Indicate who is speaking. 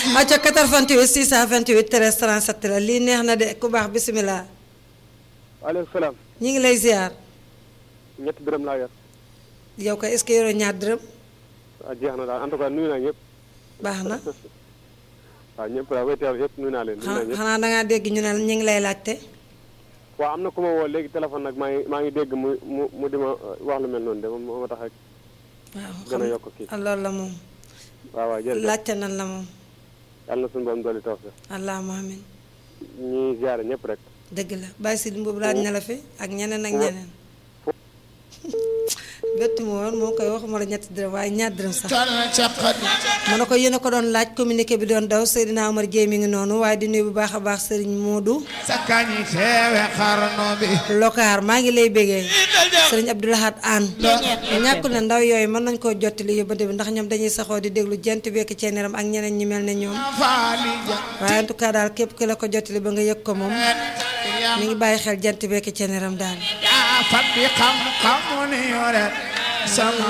Speaker 1: acca 88 628 13 37 la lii neex na de ku baax bisimilah.
Speaker 2: waaleykum salaam.
Speaker 1: ñi ngi lay ziar.
Speaker 2: ñetti dërëm laa yor.
Speaker 1: yow ko est-ce que yoroo ñaar dërëm.
Speaker 2: waaw jeex na daal en tout cas nuyu naa ñëpp.
Speaker 1: baax na.
Speaker 2: waaw ñëpp daal way teew yëpp nuyu naa leen. nuyu naa ñëpp
Speaker 1: xanaa da ngaa dégg ñu ne ñu ngi lay laajte.
Speaker 2: waaw am na ku ma woo léegi téléphone nag maa ngi maa ngi dégg mu mu mu di ma wax lu mel noonu de moom moo ma tax rek.
Speaker 1: waaw
Speaker 2: gën a yokk kii.
Speaker 1: loolu la moom.
Speaker 2: waaw waaw jërëjëf
Speaker 1: laajte nan la moom.
Speaker 2: yàlla na suñu borom dolli taw sax.
Speaker 1: allahumma amin
Speaker 2: ñuy ziare ñëpp rek.
Speaker 1: dëgg la bàyyi si boobu laaj na la fi ak ñeneen ak ñeneen. bettu ma woon moo koy waxuma la ñetti dërëm waaye ñaar dërëm sax. ma ne ko yéen a ko doon laaj communiqué bi doon daw Seydina Omar Dieye mi ngi noonu waaye di nuyu bu baax a baax Serigne Modou.
Speaker 3: sakkañi teewe xarno bi
Speaker 1: Lokaar maa ngi lay bégee Serigne Abdoulahat Anne. ñàkkul ne ndaw yooyu mën nañ koo jottali yóbbante bi ndax ñoom dañuy saxoo di déglu jent bekk ceeneram ak ñeneen ñi mel ne ñoom.
Speaker 3: faali ja
Speaker 1: waaye en tout cas daal képp ki la ko jottali ba nga yëg ko moom mi ngi bàyyi xel jent bekk ceeneram daal.
Speaker 3: yaa fat bi xam-xamu ni yore sama